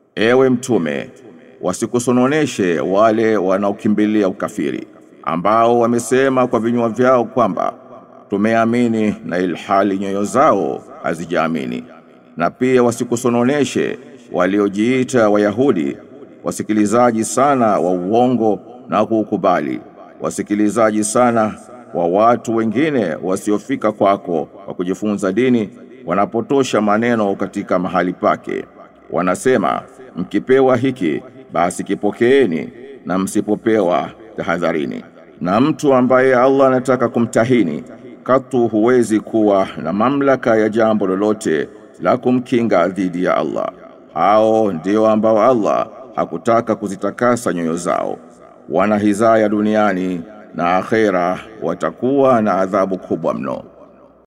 Ewe mtume, wasikusononeshe wale wanaokimbilia ukafiri, ambao wamesema kwa vinywa vyao kwamba tumeamini na ilhali nyoyo zao hazijaamini. Na pia wasikusononeshe waliojiita Wayahudi, wasikilizaji sana wa uongo na kuukubali, wasikilizaji sana wa watu wengine wasiofika kwako wa kujifunza dini, wanapotosha maneno katika mahali pake. Wanasema, mkipewa hiki basi kipokeeni, na msipopewa tahadharini. Na mtu ambaye Allah anataka kumtahini, katu huwezi kuwa na mamlaka ya jambo lolote la kumkinga dhidi ya Allah. Hao ndio ambao Allah hakutaka kuzitakasa nyoyo zao, wana hizaya duniani na akhera watakuwa na adhabu kubwa mno.